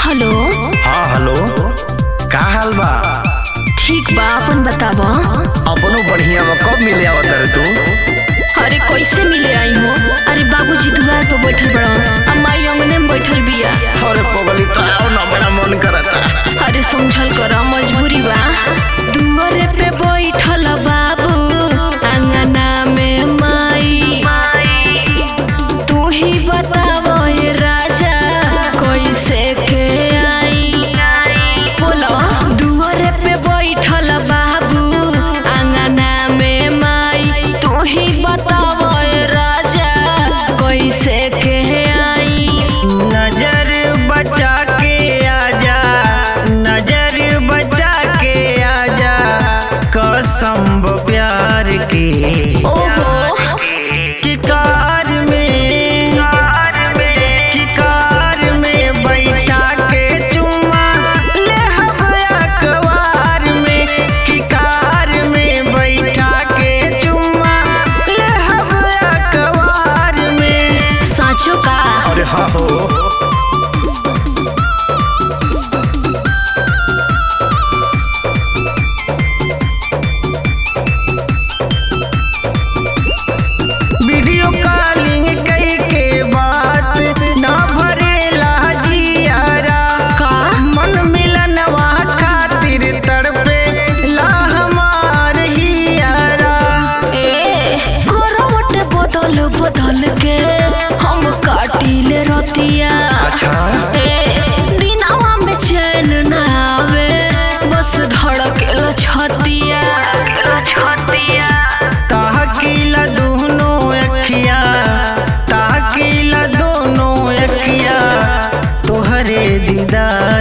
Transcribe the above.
hello हाँ hello का हाल बा ठीक बा अपन बताब अपनो बढ़िया बा कब मिले आवत रे तू अरे कैसे मिले आई हो अरे बाबूजी दुआर पर बैठल बड़ा अम्माई अंगने में बैठल बिया अरे पगली तो आओ ना बड़ा मन करता अरे समझल कर मजबूरी बा दुआरे पे बैठल बाबू अंगना में माई तू ही बताव ये राजा कैसे के आई बोलो दुआरे पे बैठल बाबू अंगना में माई तू ही बताव ये राजा कैसे के आई नजर बचा के आजा नजर बचा के आजा कसम बा प्यार के ओहो कि कार में कि कार में बैठा के चुम्मा ले हवा अखबार में कि कार में बैठा के चुम्मा ले हवा अखबार में साँचो का अरे हाँ हो वीडियो कॉलिंग कई के बात ना भरेला जियारा का मन मिलनवा खातिर तड़पे ला हमार हियारा ए करवट बदल बदल के हम काटिले रतिया अच्छा ए दिनवा में चैन ना आवे बस धड़केल छतिया छतिया ताकिला दोनों अखिया ताकिला दोनों अखिया तोहरे दीदार